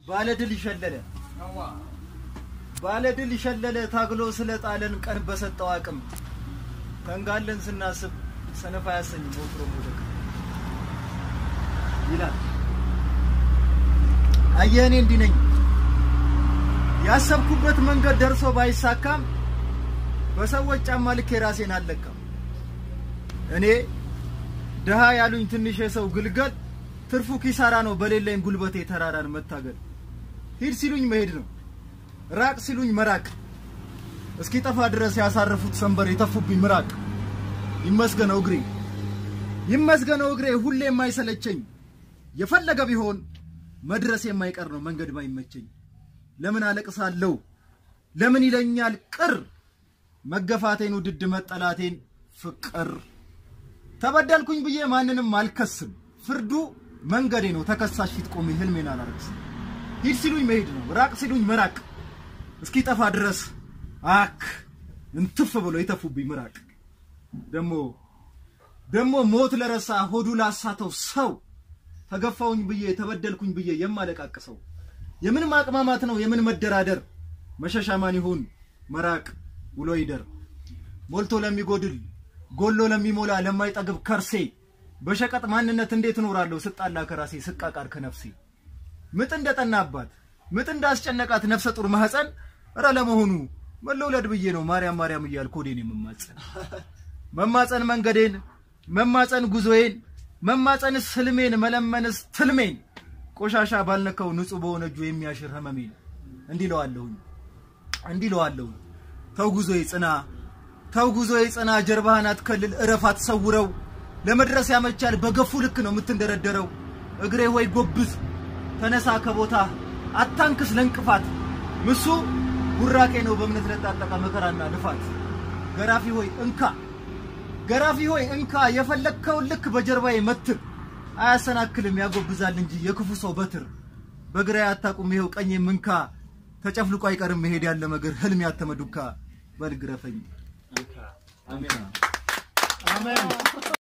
ባለድል ይሸለለ ባለድል ይሸለለ ታግሎ ስለ ጣለን ቀን በሰጠው አቅም ተንጋለን ስናስብ ሰነፍ አያሰኝም ወትሮ መውደቅ ይላል። አየህ እኔ እንዲህ ነኝ። ያሰብኩበት መንገድ ደርሶ ባይሳካም በሰዎች ጫማ ልክ የራሴን አልለካም። እኔ ድሃ ያሉኝ ትንሽ የሰው ግልገል ትርፉ ኪሳራ ነው በሌለኝ ጉልበቴ ተራራን መታገል። ሂድ ሲሉኝ መሄድ ነው፣ ራቅ ሲሉኝ መራቅ። እስኪ ጠፋ ድረስ ያሳረፉት ሰንበር የተፉብኝ ምራቅ። ይመስገነው እግሬ ይመስገነው እግሬ ሁሌ የማይሰለቸኝ የፈለገ ቢሆን መድረስ የማይቀር ነው መንገድ ባይመቸኝ። ለምን አለቅሳለሁ ለምን ይለኛል ቅር መገፋቴን ውድድ መጠላቴን ፍቅር ተበደልኩኝ ብዬ ማንንም አልከስም። ፍርዱ መንገዴ ነው ተከሳሽ ፊት ቆሜ ህልሜን አላረክስም። ሂድ ሲሉኝ መሄድ ነው ራቅ ሲሉኝ መራቅ እስኪ ጠፋ ድረስ አክ እንትፍ ብሎ የተፉብኝ ምራቅ ደሞ ደሞ ሞት ለረሳ ሆዱ ላሳተው ሰው ተገፋውኝ ብዬ ተበደልኩኝ ብዬ የማለቃቅሰው የምን ማቅማማት ነው የምን መደራደር መሸሻ ማን ይሁን መራቅ ውሎ ይደር ሞልቶ ለሚጎድል ጎሎ ለሚሞላ ለማይጠግብ ከርሴ በሸቀጥ ማንነት እንዴት እኖራለሁ ስጣላ ከራሴ ስቃቃር ከነፍሴ ምጥ እንደጠናባት ምጥ እንዳስጨነቃት ነፍሰ ጡር ማህፀን እረ ለመሆኑ መለውለድ ብዬ ነው ማርያም ማርያም እያልኩ ሆዴን የምማጸን መማፀን መንገዴን መማፀን ጉዞዬን መማፀንስ ህልሜን መለመንስ ትልሜን ቆሻሻ ባልነካው ንጹህ በሆነ እጁ የሚያሽር ህመሜን እንዲህ ለዋለሁኝ እንዲህ ለዋለሁ ተው ጉዞዬ ጽና ተው ጉዞዬ ጽና ጀርባህን አትከልል እረፍ አትሰውረው ለመድረስ ያመቻል በገፉ ልክ ነው የምትንደረደረው እግሬ ወይ ጎብዝ ተነሳ ከቦታ አታንክስ ለእንቅፋት ምሱ ቡራቄ ነው በእምነት ለታጠቀ መከራና ልፋት ገራፊ ሆይ እንካ ገራፊ ሆይ እንካ የፈለግከውን ልክ በጀርባዬ መትር አያሰናክልም ያጎብዛል እንጂ የክፉ ሰው በትር በግራዬ አታቁም ይኸው ቀኝ ምንካ ተጨፍልቆ አይቀርም መሄድ ያለ መገር ህልም ያተመ ዱካ በልግረፈኝ አሜን። አሜን